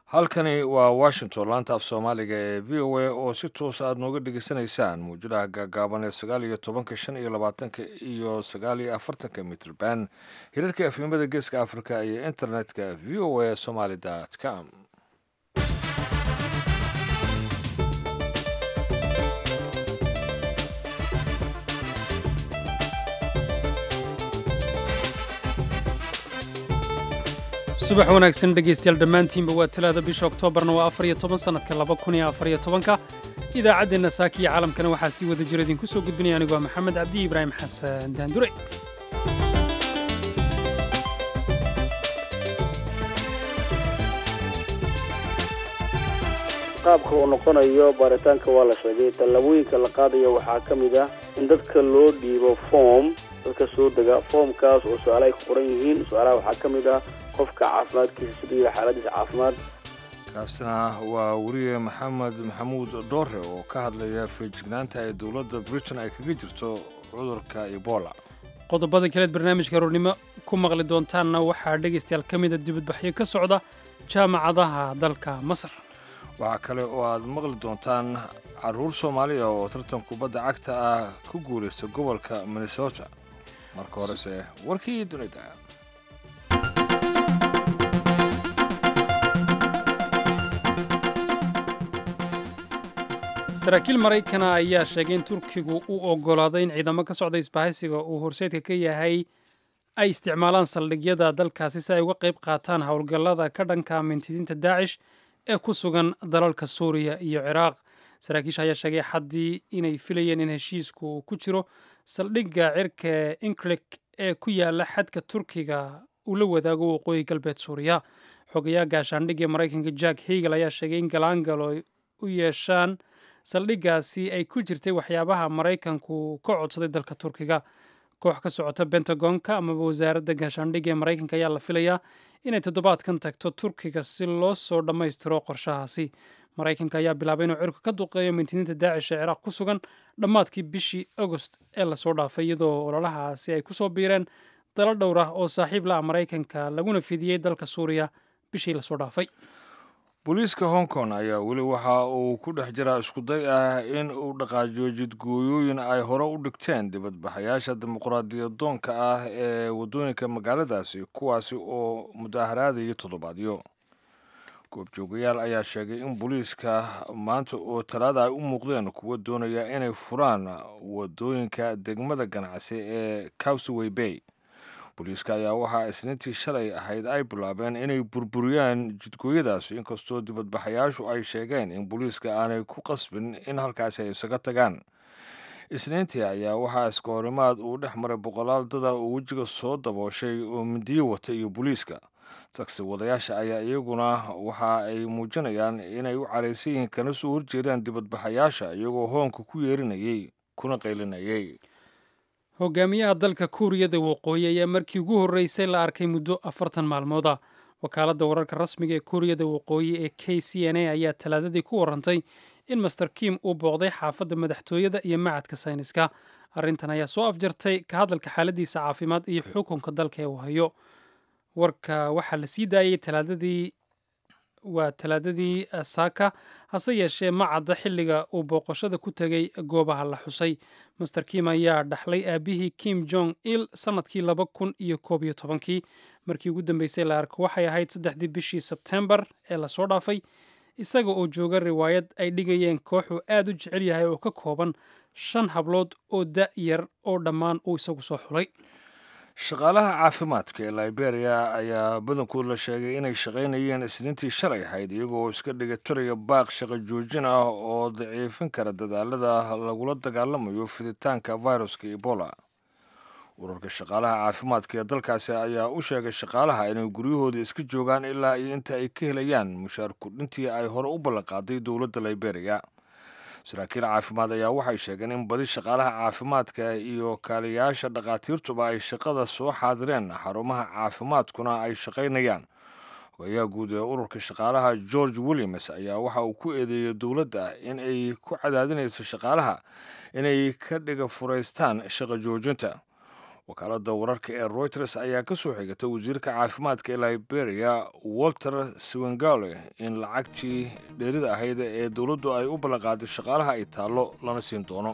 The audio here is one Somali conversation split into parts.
halkani waa washington laanta af soomaaliga ee v o a oo si toos aad nooga dhegeysanaysaan muujadaha gaagaaban ee sagaal iyo tobanka shan iyo labaatanka iyo sagaal iyo afartanka mitrban hirarka afimada geeska africa iyo internetka v o a somaly com subax wanaagsan dhegaystayaal dhammaantiinba waa talaada bisha oktoobarna waa afar iyo toban sannadka laba kun iyo afar iyo tobanka idaacaddeenna saaka iyo caalamkana waxaa sii wada jira idinku soo gudbinaya anigu waa maxamed cabdi ibraahim xasan daandure qaabka uu noqonayo baaritaanka waa la sheegay tallaabooyinka la qaadayo waxaa ka mid ah in dadka loo dhiibo foom dadka soo dega foomkaas oo su-aala ay ku qoran yihiin su-aalaha waxaa ka mid ah qofka caafimaadkiisa siduu yahay xaaladiisa caafimaad kaasina waa weriye maxamed maxamuud dhoore oo ka hadlaya feejignaanta ay dowladda britain ay kaga jirto cudurka ebola qodobada kaleed barnaamijka aroornimo ku maqli doontaanna waxaa dhegaystayaal ka mida dibadbaxyo ka socda jaamacadaha dalka masar waxaa kale oo aad maqli doontaan caruur soomaaliya oo tartan kubadda cagta ah ku guulaysta gobolka minnesota marka horese warkii dunida saraakiil maraykana ayaa sheegay in turkigu uu oggolaaday in ciidamo ka socda isbahaysiga uu horseedka ka yahay ay isticmaalaan saldhigyada dalkaasi si ay uga qayb qaataan howlgallada ka dhanka mintidiinta daacish ee ku sugan dalalka suuriya iyo ciraaq saraakiisha ayaa sheegay xaddii inay filayeen in heshiisku ku jiro saldhigga cirka inklik ee ku yaala xadka turkiga uu la wadaago waqooyi galbeed suuriya xogayaha gaashaandhigga maraykanka jack hegel ayaa sheegay in galaangalo u yeeshaan saldhiggaasi ay ku jirtay waxyaabaha maraykanku ka codsaday dalka turkiga koox ka socota bentagonka amaba wasaaradda gaashaandhigga ee maraykanka ayaa la filayaa inay toddobaadkan tagto turkiga si loo soo dhammaystiro qorshahaasi maraykanka ayaa bilaabay inuu cirka ka duqeeyo mintidiinta daacish ee ciraaq ku sugan dhammaadkii bishii agost ee lasoo dhaafay iyadoo ololahaasi ay ku soo biireen dalo dhowr ah oo saaxiib la ah maraykanka laguna fidiyey dalka suuriya bishii lasoo dhaafay booliiska hong kong ayaa weli waxa uu ku dhex jiraa iskuday ah in uu dhaqaajiyo jidgooyooyin ay hore u dhigteen dibadbaxayaasha dimuqraadiyadoonka ah ee waddooyinka magaaladaasi kuwaasi oo mudaaharaadaya toddobaadyo goobjoogayaal ayaa sheegay in booliiska maanta oo talaada ay u muuqdeen kuwa doonaya inay furaan waddooyinka degmada ganacsi ee cowsaway bay booliiska ayaa waxaa isniintii shalay ahayd ay bilaabeen inay burburiyaan jidgooyadaasi inkastoo dibadbaxayaashu ay sheegeen in booliiska aanay ku qasbin in halkaasi ay isaga tagaan isniintii ayaa waxaa iska horimaad uu dhex maray boqolaal dada oo wejiga soo dabooshay oo mindiyo wata iyo booliiska tagsi wadayaasha ayaa iyaguna waxa ay muujinayaan inay u caraysan yihiin kana soo horjeedaan dibadbaxayaasha iyagoo hoonka ku yeerinayay kuna qaylinayay hogaamiyaha dalka kuuriyada waqooyi ayaa markii ugu horreysay la arkay muddo afartan maalmood ah wakaaladda wararka rasmiga ee kuuriyada waqooyi ee k c n a ayaa talaadadii ku warantay in master kim uu booqday xaafadda madaxtooyada iyo macadka sayniska arrintan ayaa soo afjartay ka hadalka xaaladiisa caafimaad iyo xukunka dalka ee uu hayo warka waxaa la sii daayey talaadadii waa talaadadii saaka hase yeeshee ma cadda xilliga uu booqashada ku tegay goobaha la xusay master kim ayaa dhaxlay aabihii kim jong il sannadkii laba kun iyo koob iyo tobankii markii ugu dambeysay la arko waxay ahayd saddexdii bishii sebtembar ee lasoo dhaafay isaga oo jooga riwaayad ay dhigayeen kooxuu aad u jecel yahay oo ka kooban shan hablood oo da' yar oo dhammaan uu isagu soo xulay shaqaalaha caafimaadka ee liberia ayaa badankood la sheegay inay shaqaynayeen isniintii shalay ahayd iyagoo iska dhigatiraya baaq shaqo joojin ah oo daciifin kara dadaalada lagula dagaalamayo fiditaanka viruska ebola ururka shaqaalaha caafimaadka ee dalkaasi ayaa u sheegay shaqaalaha inay guryahooda iska joogaan ilaa iyo inta ay ka helayaan mushaar kudhintii ay hore u ballanqaaday dowladda liberia saraakiil caafimaad ayaa waxay sheegeen in badi shaqaalaha caafimaadka iyo kaaliyayaasha dhakhaatiirtuba ay shaqada soo xaadireen xarumaha caafimaadkuna ay shaqaynayaan hogayaha guud ee ururka shaqaalaha george williams ayaa waxa uu ku eedeeyey dowladda in ay ku cadaadinayso shaqaalaha inay ka dhiga furaystaan shaqo joojinta wakaaladda wararka ee reuters ayaa ka soo xigatay wasiirka caafimaadka ee liberia walter swengale in lacagtii dheerida ahayd ee dowladdu ay u ballanqaaday shaqaalaha ay taallo lana siin doono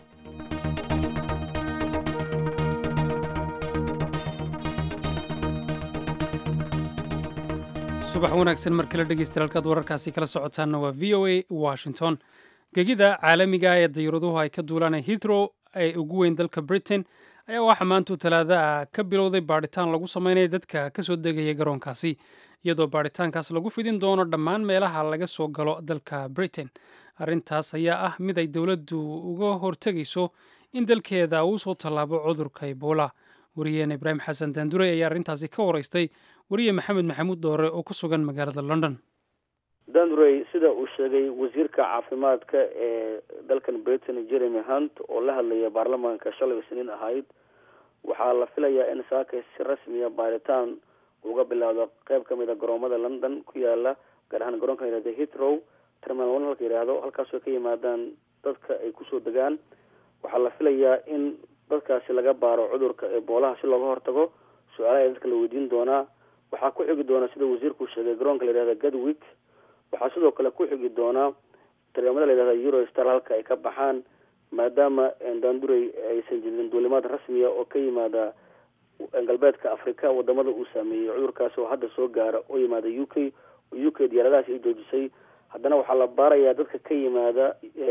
subax wanaagsan mar kale dhegeysta halkaad wararkaasi kala socotaanna waa v o a washington gegida caalamiga ee dayuuraduhu ay ka duulaan hithrow ee ugu weyn dalka britain ayaa waxaa maantu talaada ka bilowday baadhitaan lagu sameynaya dadka ka soo degaya garoonkaasi iyadoo baadhitaankaas lagu fidin doono dhammaan meelaha laga soo galo dalka britain arrintaas ayaa ah mid ay dowladdu uga hortegayso in dalkeeda uu soo tallaabo cudurka ebola wariyeena ibraahim xasan daandurey ayaa arrintaasi ka waraystay wariye maxamed maxamuud doore oo ku sugan magaalada london dandurey sida uu sheegay wasiirka caafimaadka ee dalkan britain jeremy hunt oo la hadlaya baarlamaanka shalay isniin ahayd waxaa la filayaa in saaka si rasmiya baaritaan uga bilaawdo qeyb ka mid a garoomada london ku yaala gaar ahaan garoonka la yihahda hitrow terminal one halka yidhaahdo halkaasoo ka yimaadaan dadka ay kusoo degaan waxaa la filayaa in dadkaasi laga baaro cudurka eboolaha si looga hortago su-aalaha ee dadka la weydiin doonaa waxaa ku xigi doona sida wasiirku sheegay garoonka la yihahda gadwick waxaa sidoo kale ku xigi doonaa taremada la yihahda eurostar halka ay ka baxaan maadaama daandurey aysan jirin duulimaad rasmiya oo ka yimaada galbeedka africa wadamada uu saameeyey cudurkaasi oo hadda soo gaara oo yimaada u k u k diyaaradahaasi ay joojisay haddana waxaa la baarayaa dadka ka yimaada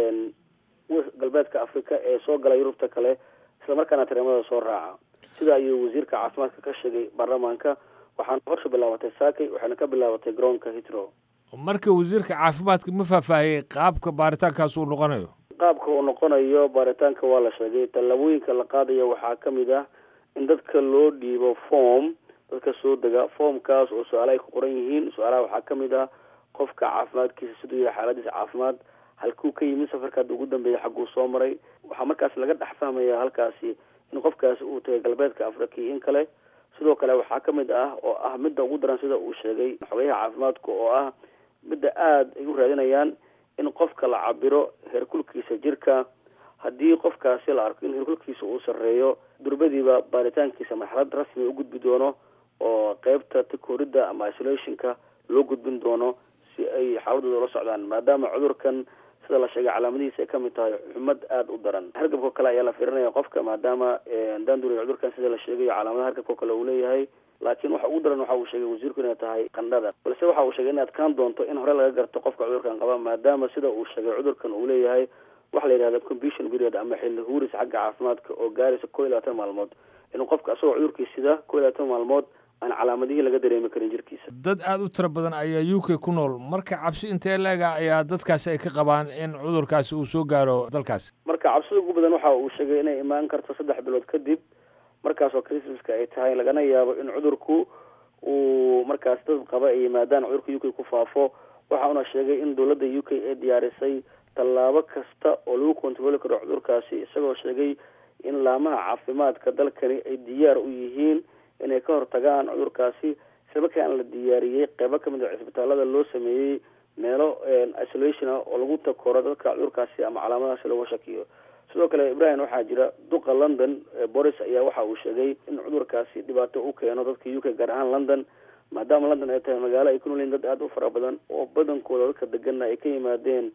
galbeedka africa ee soo gala yurubta kale islamarkaana tareemada soo raaca sida ayuu wasiirka caafimaadka ka sheegay baarlamaanka waxaana horsha bilaabatay saakay waxaana ka bilaabatay garoonka hitro marka wasiirka caafimaadka ma faahfaahiyey qaabka baaritaankaas uu noqonayo qaabka uu noqonayo baaritaanka waa la sheegay tallaabooyinka la qaadaya waxaa ka mid ah in dadka loo dhiibo form dadka soo dega formkaas oo su-aala ay ku qoran yihiin su-aalaha waxaa ka mid ah qofka caafimaadkiisa siduu yahay xaaladiisa caafimaad halkuu ka yimid safarka hadda ugu dambeeya xagguu soo maray waxaa markaas laga dhex fahmaya halkaasi in qofkaasi uu tagay galbeedka africa iyo in kale sidoo kale waxaa ka mid ah oo ah midda ugu daran sida uu sheegay xogayaha caafimaadka oo ah midda aada ay u raadinayaan in qofka la cabiro heerkulkiisa jirka haddii qofkaasi la arko in heerkulkiisa uu sarreeyo durbadiiba baaritaankiisa marxalad rasmi u gudbi doono oo qeybta takooridda ama isolationka loo gudbin doono si ay xaaladooda ula socdaan maadaama cudurkan sida la sheegay calaamadihiisa ay kamid tahay xumad aada u daran hargabkao kale ayaa la fiirinaya qofka maadaama daanduriya cudurkan sida la sheegayo calaamadaha hargabkao kale uu leeyahay laakiin waxa ugu daran waxa uu sheegay wasiirku inay tahay qandhada balse waxa uu sheegay in adkaan doonto in hore laga garto qofka cudurkan qaba maadaama sida uu sheegay cudurkan uu leeyahay waxa la yidhahda completion period ama xilli huuris xagga caafimaadka oo gaaraysa koo iyo labaatan maalmood inuu qofka asagoo cudurkii sida koo iyo labaatan maalmood aan calaamadihii laga dareemi karin jirkiisa dad aada u tiro badan ayaa u k ku nool marka cabsi intee leega ayaa dadkaasi ay ka qabaan in cudurkaasi uu soo gaaro dalkaasi marka cabsida ugu badan waxa uu sheegay inay imaan karto saddex bilood kadib markaasoo christmaska ay tahay lagana yaabo in cudurku uu markaas dad qaba ay yimaadaan cudurka u k ku faafo waxa uuna sheegay in dowladda u k ay diyaarisay tallaabo kasta oo lagu kontarooli karo cudurkaasi isagoo sheegay in laamaha caafimaadka dalkani ay diyaar u yihiin inay ka hortagaan cudurkaasi islamarkaana la diyaariyey qeybo kamid a cisbitaalada loo sameeyey meelo isolation ah oo lagu takoro dadka cudurkaasi ama calaamadahaasi looga shakiyo sidoo kale ibrahim waxaa jira duqa london boris ayaa waxa uu sheegay in cudurkaasi dhibaato u keeno dadka u k gaar ahaan london maadaama london ay tahay magaalo ay ku nool yihin dad aada u fara badan oo badankooda dadka degana ay ka yimaadeen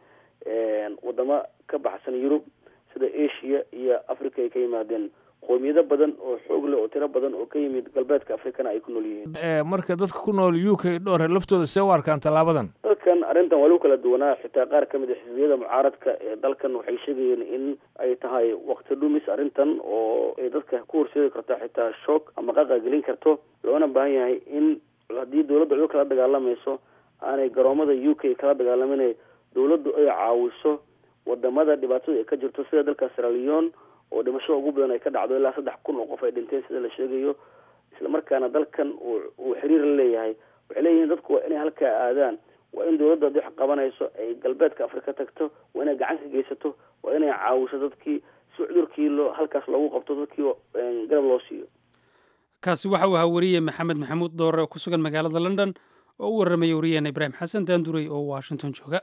wadamo ka baxsan yurub sida asia iyo africa ay ka yimaadeen qoomiyado badan oo xoog leh oo tiro badan oo ka yimid galbeedka africana ay ku nool yihiin marka dadka ku nool u k dhowr laftooda see u arkaan tallaabadan dalkan arrintan waa lagu kala duwanaa xitaa qaar ka mid a xisbiyada mucaaradka ee dalkan waxay sheegayeen in ay tahay wakti dhumis arrintan oo ay dadka ku horseedi karto xitaa shoog ama qaqa gelin karto loona baahan yahay in haddii dowladda cudurka la dagaalamayso aanay garoomada u k kala dagaalamin dowladdu ay caawiso wadamada dhibaatada ay ka jirto sida dalka sraleon oo dhimashada ugu badan ay ka dhacdo ilaa saddex kun oo qof ay dhinteen sida la sheegayo islamarkaana dalkan uu xiriir la leeyahay waxay leeyihiin dadku waa inay halkaa aadaan waa in dowladda haddii wax qabanayso ay galbeedka afrika tagto waa inay gacan ka geysato waa inay caawiso dadkii si cudurkii loo halkaas loogu qabto dadkii garab loo siiyo kaasi waxa uu ahaa wariye maxamed maxamuud doore oo ku sugan magaalada london oo u warramaya wariyeena ibraahim xasan daandurey oo washington jooga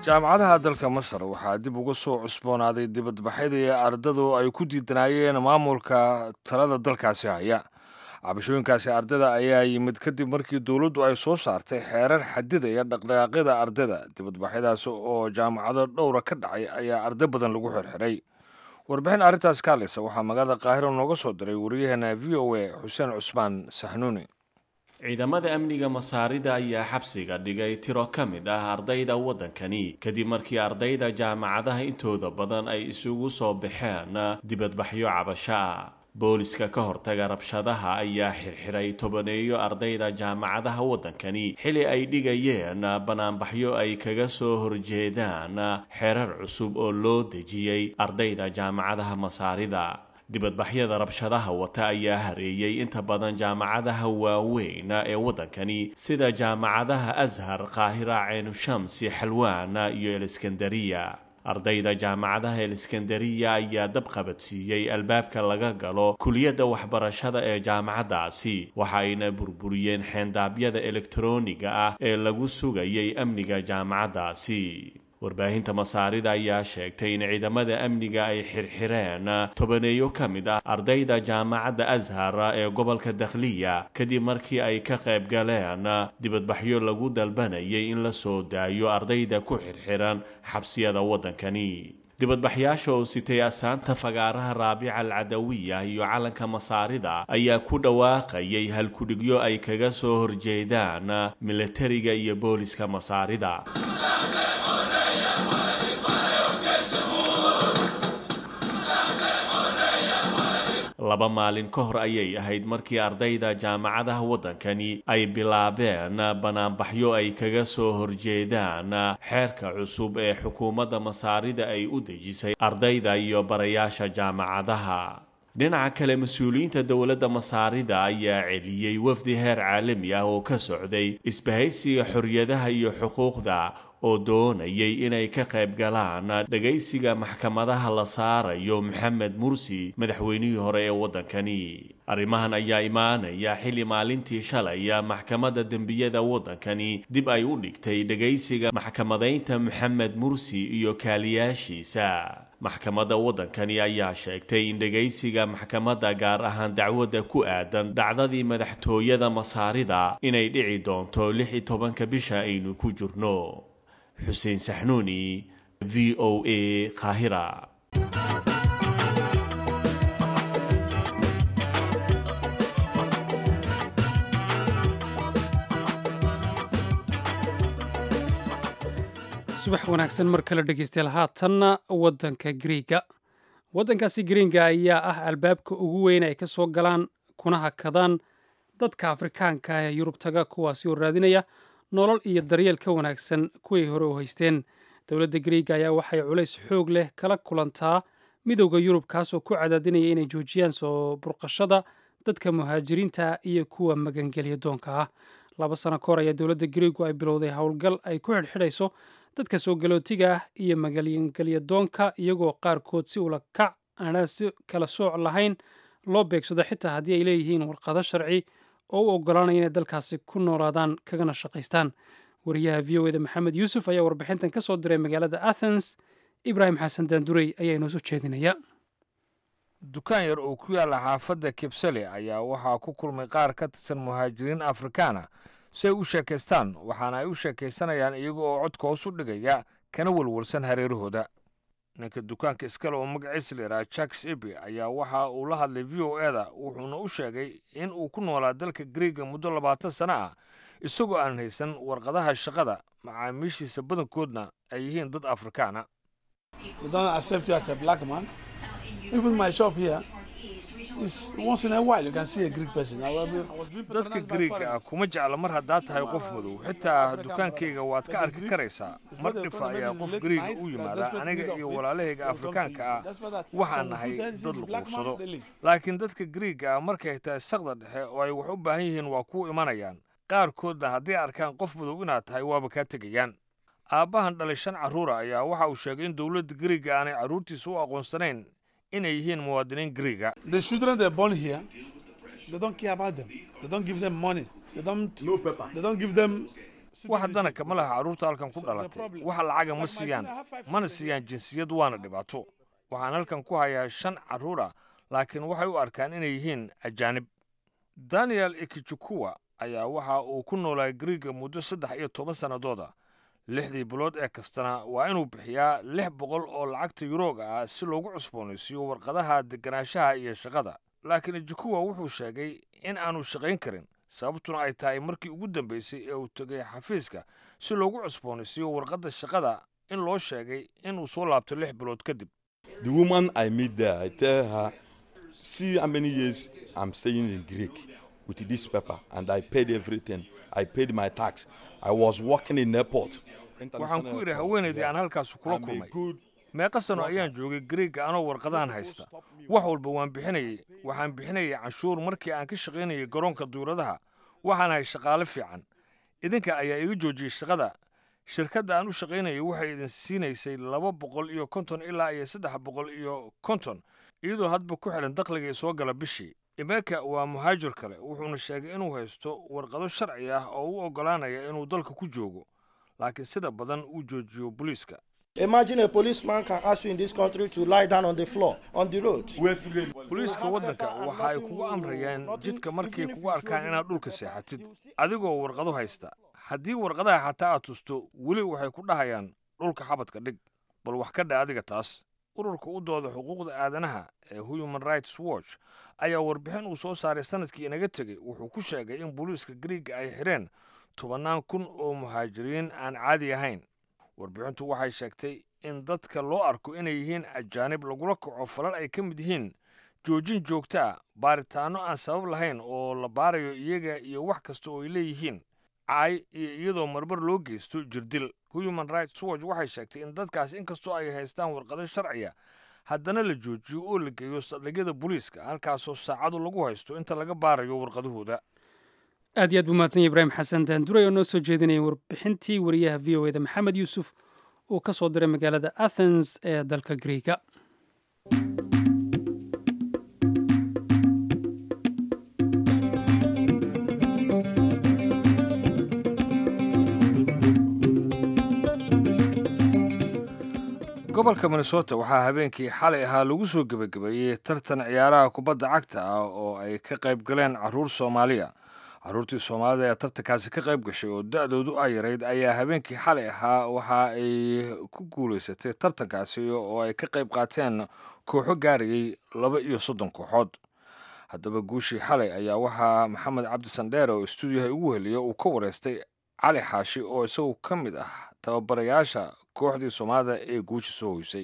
jaamacadaha dalka masar waxaa dib uga soo cusboonaaday dibadbaxyadii ardadu ay ku diidanaayeen maamulka talada dalkaasi haya cabashooyinkaasi ardayda ayaa yimid kadib markii dowladdu ay soo saartay xeerar xadidaya dhaqdhaqaaqyada ardayda dibadbaxyadaasi oo jaamacado dhowra ka dhacay ayaa arday badan lagu xirxiray warbixin arrintaas ka hadlaysa waxaa magaalada qaahiro nooga soo diray wariyaheena v o a xuseen cusmaan saxnuuni ciidamada amniga masaarida ayaa xabsiga dhigay tiro ka mid ah ardayda waddankani kadib markii ardayda jaamacadaha intooda badan ay isugu soo baxeen dibadbaxyo cabasho ah booliska ka hortaga rabshadaha ayaa xirxiray tobaneeyo ardayda jaamacadaha waddankani xili ay dhigayeen banaanbaxyo ay kaga soo horjeedaan xeerar cusub oo loo dejiyey ardayda jaamacadaha masaarida dibadbaxyada rabshadaha wata ayaa hareeyey inta badan jaamacadaha waaweyn ee waddankani sida jaamacadaha ashar qaahira ceenushamsi xalwaan iyo eliskandariya ardayda jaamacadaha eliskandariya ayaa dab qabadsiiyey albaabka laga galo kuliyadda waxbarashada ee jaamacaddaasi waxa ayna burburiyeen xeendaabyada elektarooniga ah ee lagu sugayay amniga jaamacaddaasi warbaahinta masaarida ayaa sheegtay in ciidamada amniga ay xirxireen tobaneeyo ka mid ah ardayda jaamacadda ashar ee gobolka dakhliya kadib markii ay ka qayb galeen dibadbaxyo lagu dalbanayay in la soo daayo ardayda ku xirxiran xabsiyada waddankani dibadbaxyaasha oo sitay asaanta fagaaraha raabica alcadawiya iyo calanka masaarida ayaa ku dhawaaqayay halkudhigyo ay kaga soo horjeedaan milatariga iyo booliska masaarida laba maalin ka hor ayay ahayd markii ardayda jaamacadaha waddankani ay bilaabeen banaanbaxyo ay kaga soo horjeedaan xeerka cusub ee xukuumadda masaarida ay u dejisay ardayda iyo barayaasha jaamacadaha dhinaca kale mas-uuliyiinta dowladda masaarida ayaa celiyey wafdi heer caalami ah oo ka socday isbahaysiga xorriyadaha iyo xuquuqda oo doonayay inay ka qayb galaan dhagaysiga maxkamadaha la saarayo maxamed mursi madaxweynihii hore ee waddankani arrimahan ayaa imaanaya xilli maalintii shalaya maxkamadda dembiyada waddankani dib ay u dhigtay dhagaysiga maxkamadaynta maxamed mursi iyo kaaliyaashiisa maxkamadda waddankani ayaa sheegtay in dhegaysiga maxkamadda gaar ahaan dacwadda ku aadan dhacdadii madaxtooyada masaarida inay dhici doonto lix iyo tobanka bisha aynu ku jirno xuseen saxnuuni v o a qaahira subax wanaagsan mar kale dhegeystayaal haatanna waddanka griiga waddankaasi griiga ayaa ah albaabka ugu weyn ay ka soo galaan kuna hakadaan dadka afrikaanka ah ee yurub taga kuwaasi oo raadinaya nolol iyo daryeel ka wanaagsan kuway hore u haysteen dowladda griiga ayaa waxay culays xoog leh kala kulantaa midowda yurub kaasoo ku cadaadinaya inay joojiyaan soo burqashada dadka muhaajiriinta iyo kuwa magangelya doonka ah laba sano ka hor ayaa dowladda griigu ay bilowday howlgal ay ku xidhxidhayso dadka soo galootiga ah iyo magangelya doonka iyagoo qaarkood si ula kac aanaa si kala sooc lahayn loo beegsado xitaa haddii ay leeyihiin warqado sharci oo u oggolaanaya inay dalkaasi ku noolaadaan kagana shaqaystaan wariyaha v o eda maxamed yuusuf ayaa warbixintan ka soo diray magaalada athens ibraahim xasan daandurey ayaa inoo soo jeedinaya dukaan yar oo ku yaalla xaafadda kibsale ayaa waxaa ku kulmay qaar ka tirsan muhaajiriin afrikaana si ay u sheekaystaan waxaana ay u sheekaysanayaan iyaga oo codka hoos u dhigaya kana walwalsan hareerahooda ninka dukaanka iskale oo magaciisa la yidhaha jacks eby ayaa waxa uu la hadlay v o eda wuxuuna u sheegay in uu ku noolaa dalka griiga muddo labaatan sano ah isagoo aan haysan warqadaha shaqada macaamiishiisa badankoodna ay yihiin dad afrikaana dadka griiga ah kuma jecla mar haddaad tahay qof madow xitaa dukaankayga waad ka arki karaysaa mar dhifa ayaa qof griiga u yimaada aniga iyo walaalahayga afrikaanka ah waxaan nahay dad luquursado laakiin dadka griiga ah markay tahay saqda dhexe oo ay wax u baahan yihiin waa kuu imanayaan qaarkoodna hadday arkaan qof madow inaad tahay waaba kaa tegayaan aabbahan dhalay shan carruura ayaa waxa uu sheegay in dowladda griiga aanay carruurtiisa u aqoonsanayn inay yihiin muwaadiniin griiga wax haddana kama laha carruurta halkan ku dhalatay wax lacaga ma siiyaan mana siiyaan jinsiyad waana dhibaato waxaan halkan ku hayaa shan carruur ah laakiin waxay u arkaan inay yihiin ajaanib daniel ikijukuwa ayaa waxa uu ku noolaa griiga muddo saddex iyo toban sannadooda lixdii bilood ee kastana waa inuu bixiyaa lix boqol oo lacagta yuroga ah si loogu cusboonaysiiyo warqadaha deganaanshaha iyo shaqada laakiin ijukuwa wuxuu sheegay in aanu shaqayn karin sababtuna ay tahay markii ugu dambaysay ee uu tegay xafiiska si loogu cusboonaysiiyo warqadda shaqada in loo sheegay inuu soo laabto lix bilood kadib The woman I meet there, I tell her, see how many years I'm staying in Greek with this paper, and I paid everything. I paid my tax. I was working in airport. waxaan ku idhi haweenaydii aan halkaas kula I'm a kulmay good meeqa sano ayaan joogay griiga anoo warqadahan haysta wax walba waan bixinayay waxaan bixinayay canshuur markii aan ka shaqaynayay garoonka duuradaha waxaan ahay shaqaale fiican idinka ayaa iga joojiyey shaqada shirkadda aan u shaqaynayay waxay idin siinaysay laba boqol iyo konton ilaa iyo saddex boqol iyo konton iyadoo hadba ku xidhan dakhliga soo gala bishii imeka waa muhaajir kale wuxuuna sheegay inuu haysto warqado sharci ah oo u oggolaanaya inuu dalka ku joogo laakiin sida badan uu joojiyo booliiska Imagine a policeman can ask you in this country to lie down on the floor, on the road. booliiska waddanka waxa ay kugu amrayaan jidka markay kugu arkaan inaad dhulka seexatid adigoo warqado haysta haddii warqadaha xataa aad tusto weli waxay ku dhahayaan dhulka xabadka dhig bal wax ka dha adiga taas ururka u dooda xuquuqda aadanaha ee human rights watch ayaa warbixin uu soo saaray sanadkii inaga tegey wuxuu ku sheegay in booliiska griiga ay xidheen tobannaan kun oo muhaajiriin aan caadi ahayn warbixintu waxay sheegtay in dadka loo arko inay yihiin ajaanib lagula kaco falal ay ka mid yihiin joojin joogto ah baaritaanno aan sabab lahayn oo la baarayo iyaga iyo wax kasta oo ay leeyihiin caay iyo iyadoo marmar loo geysto jirdil human rights watch waxay sheegtay in dadkaas inkastoo ay haystaan warqado sharciya haddana la joojiyo oo la geeyo saldhigyada booliiska halkaasoo saacadu lagu haysto inta laga baarayo warqadahooda aad iyo aad buu mahadsan yahay ibraahim xasan daanduray oo noo soo jeedinaya warbixintii wariyaha v o eda maxamed yuusuf uu ka soo diray magaalada athens ee dalka griiga gobolka minnesota waxaa habeenkii xalay ahaa lagu soo gebagabeeyey tartan ciyaaraha kubadda cagta ah oo ay ka qayb galeen carruur soomaaliya carruurtii soomaalida ee tartankaasi ka qayb gashay oo da-doodu ay yarayd ayaa habeenkii xalay ahaa waxa ay ku guulaysatay tartankaasi oo ay ka qayb qaateen kooxo gaarayay laba iyo soddon kooxood haddaba guushii xalay ayaa waxaa maxamed cabdi sandheere oo stuudiyaha ugu heliya uu ka wareystay cali xaashi oo isagu ka mid ah tababarayaasha kooxdii soomaalida ee guusha soo hoysay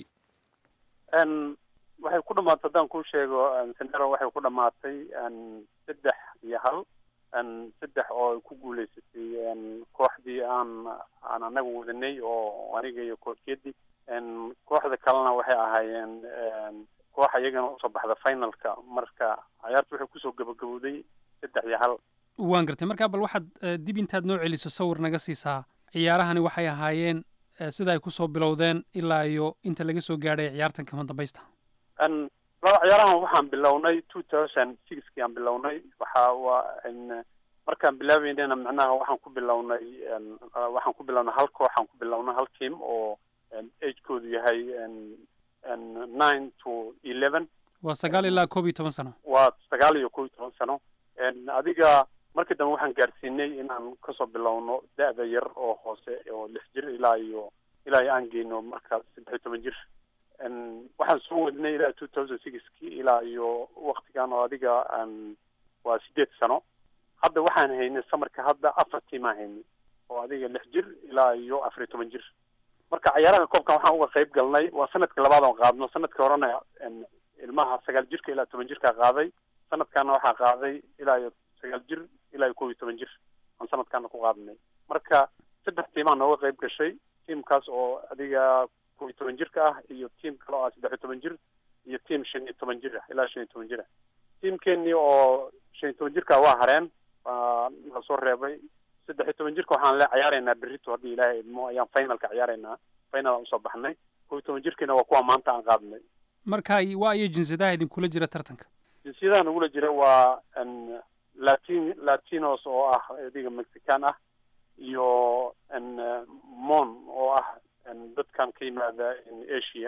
waxay ku dhamaatay haddaan kuu sheego sandero waxay ku dhamaatay saddex iyo hal saddex oo ay ku guuleysatay kooxdii aan aan anaga wadanay oo aniga iyo koorkeedii kooxda kalena waxay ahaayeen koox iyagana usoo baxda finalka marka ciyaarta waxay kusoo gabagabowday saddex iyo hal waan gartay markaa bal waxaad eh, dib intaad noo celiso sawir naga siisaa ciyaarahani waxay ahaayeen eh, sida ay kusoo bilowdeen ilaa iyo inta laga soo gaadhay ciyaartan kama dambaysta n laba ciyaarahan waxaan bilownay two thousand sixkii aan bilownay waxa waa n markaan bilaabeynana macnaha waxaan ku bilownay n waxaan ku bilownay hal kooxaan ku bilownay hal team oo agekoodu yahay n n nine to eleven waa sagaal ilaa koob iyo toban sano waa sagaal iyo kow iyo toban sano n adiga markii dambe waxaan gaarsiinay inaan kasoo bilowno da-da yar oo hoose oo lix jir ilaa iyo ilaa iyo aan geyno markaas saddex iyo toban jir n waxaan soo wadnay ilaa two thousand sixki ilaa iyo waktigan oo adiga n waa sideed sano hadda waxaan haynay samarka hadda afar tiimaan haynay oo adiga lix jir ilaa iyo afar iyo toban jir marka ciyaaraha koobkan waxaan uga qayb galnay waa sanadka labaad oon qaadno sanadka horena n ilmaha sagaal jirka ilaa toban jirkaa qaaday sanadkaana waxaa qaaday ilaa iyo sagaal jir ilaa iyo kow iyo toban jir aan sanadkaana ku qaadnay marka saddex tiimaa nooga qayb gashay tiimkaas oo adiga kow iyo toban jirka ah iyo tiim kale oo ah saddex iyo toban jir iyo tiim shan iyo toban jir ah ilaa shan iyo toban jir ah tiimkeenii oo shan iyo toban jirka waa hareen waa la soo reebay saddex iyo toban jirka waxaan le ciyaaraynaa berrito haddii ilaahay idmo ayaan finalka ciyaaraynaa final aan usoo baxnay kow iyo toban jirkiina waa kuwa maanta aan qaadnay marka waa iyo jinsiyadaha idinkula jira tartanka jinsiyadaha nagula jira waa n latin latinos oo ah adiga mexican ah iyo mon oo ah dadkan ka yimaada asia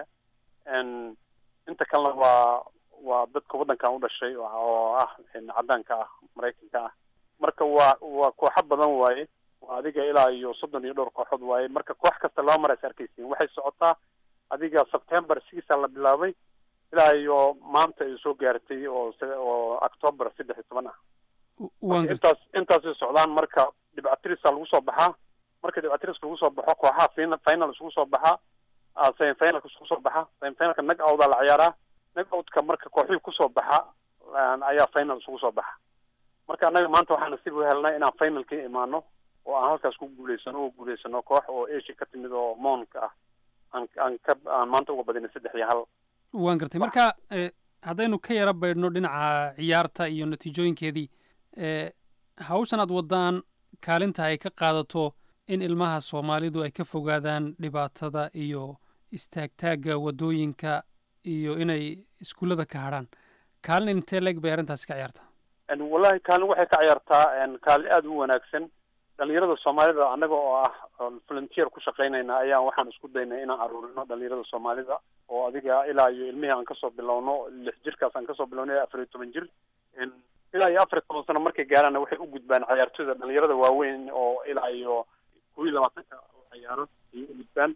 inta kalena waa waa dadka waddankan u dhashay oo ah caddaanka ah maraykanka ah marka waa waa kooxo badan waaye waa adiga ilaa iyo soddon iyo dhowr kooxood waaye marka koox kasta laba mar ays arkaysiin waxay socotaa adiga september sixaa la bilaabay ilaa iyo maanta ay soo gaartay oo oo october saddex iyo toban ah intaas intaasay socdaan marka dhibcatirisa lagu soo baxaa marka dhibcatiriska lagu soo baxo kooxaha fin final isugu soo baxaa semifinalka isugu soo baxa semifinalka nag outaa la ciyaaraa nag outka marka kooxihii kusoo baxa ayaa final isugu soo baxa marka annaga maanta waxaan nasiib u helnay inaan finalka imaano oo aan halkaas ku guuleysano oo guuleysano koox oo asia ka timid oo moonka ah aan aan ka aan maanta uga badinay saddex iyo hal waan gartay marka haddaynu ka yara baydhno dhinaca ciyaarta iyo natiijooyinkeedii hawshan aad waddaan kaalinta ay ka qaadato in ilmaha soomaalidu ay ka fogaadaan dhibaatada iyo istaagtaagga waddooyinka iyo inay iskuullada ka hadrhaan kaalin intee leeg bay arrintaasi ka ciyaartaa wallahi kaalin waxay ka ciyaartaa kaalin aada u wanaagsan dhalinyarada soomaalida annaga oo ah volunteer ku shaqaynayna ayaan waxaan isku daynay inaan aruurino dhalinyarada soomaalida oo adiga ilaa iyo ilmihii aan kasoo bilowno lix jirkaas aan kasoo bilowno ilaa afar iyo toban jir ilaa iyo afar iyo toban sano markay gaaraanna waxay u gudbaan ciyaartooyda dhalinyarada waaweyn oo ilaa iyo kuwa iyo labaatanka oo ciyaaro ayay u gudbaan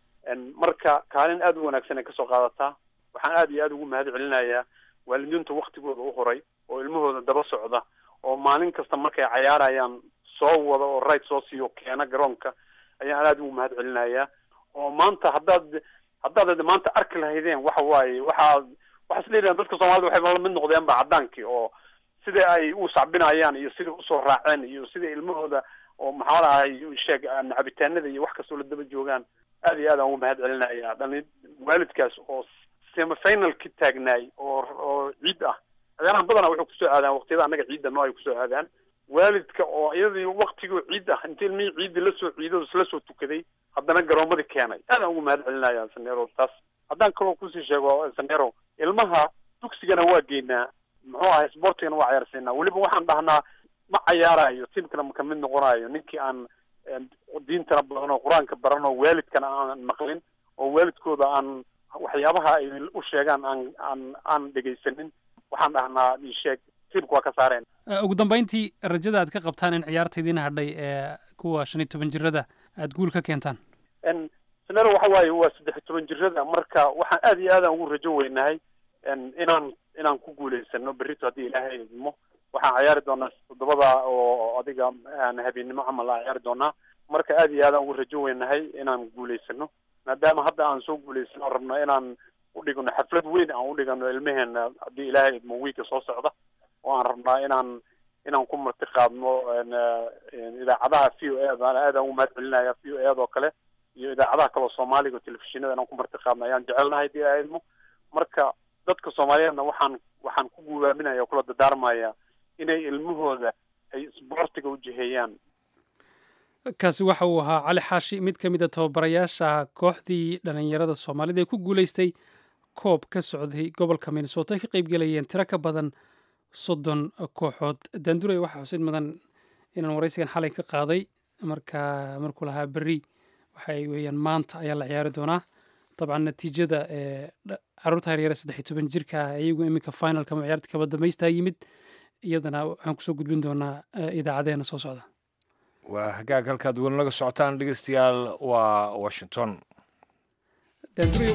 marka kaalin aada u wanaagsan ay kasoo qaadataa waxaan aada iyo aada ugu mahad celinayaa waalidiinta waktigooda u horay oo ilmahooda daba socda oo maalin kasta markay cayaarayaan soo wada oo right soo siiyo keena garoonka ayaan aada ugu mahad celinayaa oo maanta haddaad haddaad maanta arki lahaydeen waxa waaye waxaa waxaa isleedahan dadka soomaalida waxay la mid noqdeen ba caddaankii oo sida ay u sacbinayaan iyo siday usoo raaceen iyo sida ilmahooda oo maxaa lahay sheeg cabitaanada iyo wax kastoo la daba joogaan aad iyo aad aan ugu mahad celinaya dhali waalidkaas oo semifinalki taagnaay oo oo ciid ah ciyaarahan badana waxay kusoo aadaan waqtiyada annaga ciidda noo ay kusoo aadaan waalidka oo iyadii waktigoo ciid ah inta ilmihii ciiddi lasoo ciido isla soo tukaday haddana garoomadii keenay aad aan ugu mahad celinaya sanero taas haddaan kaloo kusii sheego sanero ilmaha dugsigana waa geynaa muxuu ahay sportigana waa ciyaarsiinaa weliba waxaan dhahnaa ma cayaarayo tiimkana ma kamid noqonayo ninkii aan diintana badan oo qur-aanka baran oo waalidkana aan maqlin oo waalidkooda aan waxyaabaha ay u sheegaan aan aan aan dhegaysanin waxaan dhahnaa isheeg tiimka waa ka saareen ugu dambayntii rajada aad ka qabtaan in ciyaarta idiin hadhay ee kuwa shan iyo toban jirada aada guul ka keentaan sanero waxa waaye waa saddex iyo toban jirada marka waxaan aada iyo aadaan ugu rajo weynahay inaan inaan ku guuleysano berrito haddii ilaahay idmo waxaan ciyaari doonaa toddobada oo adiga habeennimo camal aan ciyaari doonaa marka aada iyo aadaan ugu rajo weynahay inaan guuleysano maadaama hadda aan soo guuleysano rabno inaan udhigano xaflad weyn aan udhigano ilmeheena haddii ilaahay idmo wiilka soo socda oo aan rabnaa inaan inaan ku marti qaadno idaacadaha v o a dana aadaan ugu mahad celinaya v o a oo kale iyo idaacadaha kaleo soomaaliga oo telefishinada inaan ku marti qaadno ayaan jecelnahay haddii ilaahay idmo marka dadka soomaaliyeedna waxaan waxaan ku guubaaminaya o kula dadaarmaya inay ilmahooda ay isboortiga u jiheeyaan kaasi waxa uu ahaa cali xaashi mid ka mid a tababarayaasha kooxdii dhallinyarada soomaalida ee ku guulaystay koob ka socday gobolka minnesota ay ka qaybgelayeen tiro ka badan soddon kooxood daanduray waxaa xusid mudan inaan waraysigan xalay ka qaaday marka markuu lahaa berri waxay weeyaan maanta ayaa la ciyaari doonaa dabcan natiijada ee caruurta yaryare saddex iyo toban jirka ah iyagu iminka finalka ama ciyaarta kaba dambaystaa yimid iyadana waxaan kusoo gudbin doonaa idaacadeena soo socda waa hagaag halkaad weli naga socotaan dhegeystayaal waa washington daanduray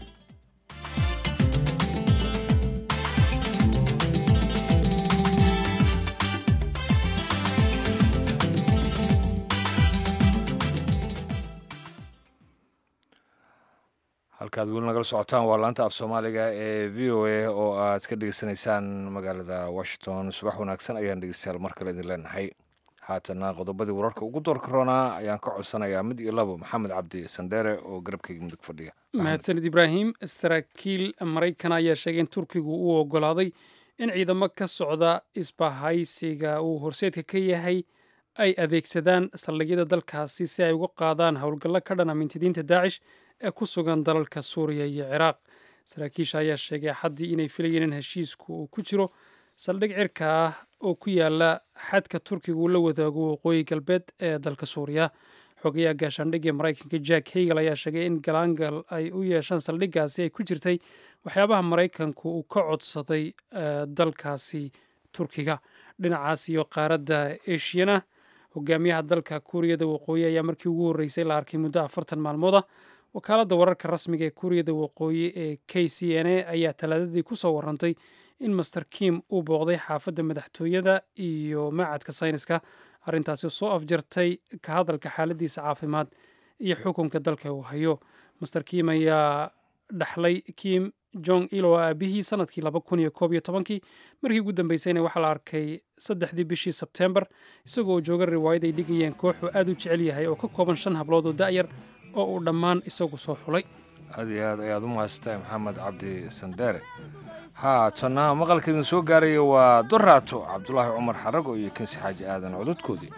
halkaad weli nagala socotaan waa laanta af soomaaliga ee v o a oo aad ka dhegeysanaysaan magaalada washington subax wanaagsan ayaan dhegeystayaal mar kale idin leenahay haatana qodobadii wararka ugu doorka roonaa ayaan ka codsanayaa mid iyo labo maxamed cabdi sandheere oo garabkayga mudug fadhiya mahadsanid ibraahim saraakiil maraykan ayaa sheegay in turkigu uu ogolaaday in ciidamo ka socda isbahaysiga uu horseedka ka yahay ay adeegsadaan saldhigyada dalkaasi si ay uga qaadaan howlgallo ka dhan amintidiinta daacish ee ku sugan dalalka suuriya iyo ciraaq saraakiisha ayaa sheegay axaddii inay filayeen in heshiisku uu ku jiro saldhig cirka ah oo ku yaala xadka turkiga uu la wadaago waqooyi galbeed ee dalka suuriya xogayaha gaashaandhigii maraykanka jack hagel ayaa sheegay in galaangal ay u yeeshaan saldhiggaasi ay ku jirtay waxyaabaha maraykanku uu ka codsaday dalkaasi turkiga dhinacaas iyo qaaradda eshiyana hogaamiyaha dalka kuuriyada waqooyi ayaa markii ugu horreysay la arkay muddo afartan maalmooda wakaaladda wararka rasmiga ee kuuriyada waqooyi ee k c n a ayaa talaadadii ku soo warantay in master kim uu booqday xaafadda madaxtooyada iyo macadka sayniska arrintaasi soo afjartay ka hadalka xaaladiisa caafimaad iyo xukunka dalka uu hayo master kim ayaa dhaxlay kim jong il oo aabihii sanadkii laba kun iyo koob iyo tobankii markii ugu dambeysayna waxaa la arkay saddexdii bishii sebtembar isagoo oo jooga riwaayad ay dhigayeen koox uu aad u jecel yahay oo ka kooban shan hablood oo da'yar oo uu dhammaan isagu soo xulay aad iyo aad ayaad u mahadsantahay maxamed cabdi sandheere haatana maqalka idin soo gaaraya waa doraato cabdulaahi cumar xarago iyo kinsi xaaji aadan cododkoodii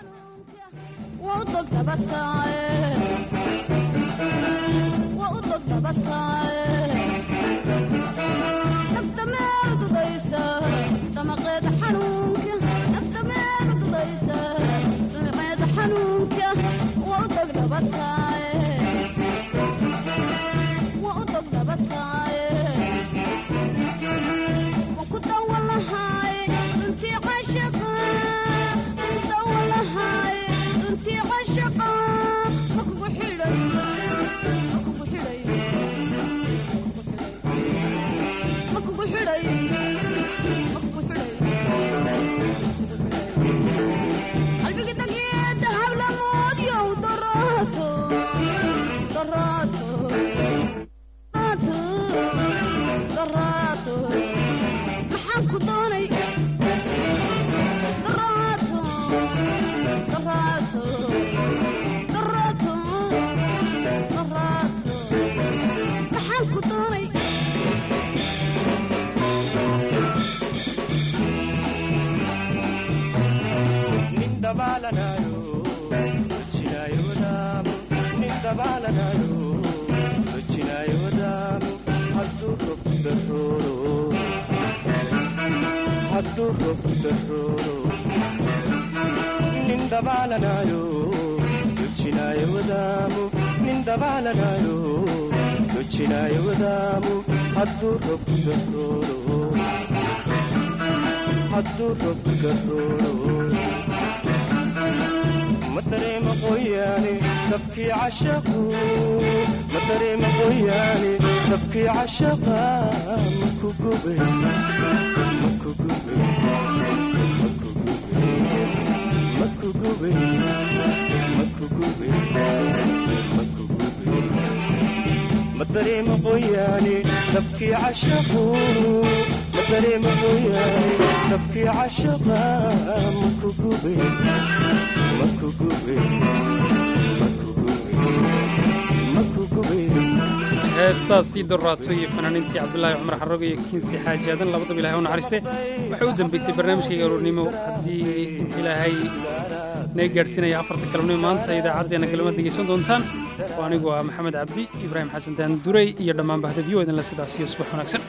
heestaasii doraato iyo fanaaniintii cabdulaahi cumar xarago iyo kinsi xaaji aadan labadaba ilahay u naxariiste waxay u dambeysay barnaamijkayga aroornimo haddii inta ilaahay naga gaadhsiinaya afarta galabnimo maanta idaacaddeenna galmad degeysan doontaan oo anigu ah maxamed cabdi ibraahim xasan daan duray iyo dhammaan bahda v o idinle sidaasiyo subax wanaagsan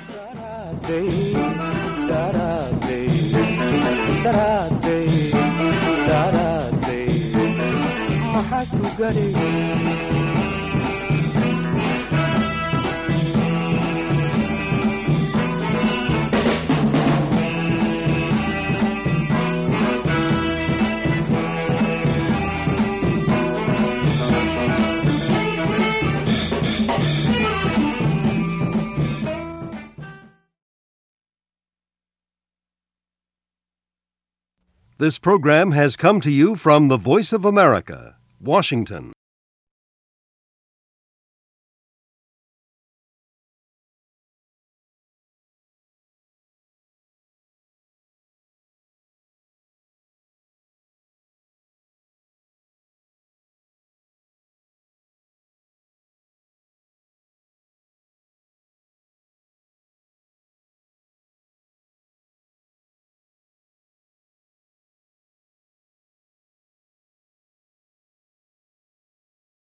This program has come to you from the Voice of America, Washington.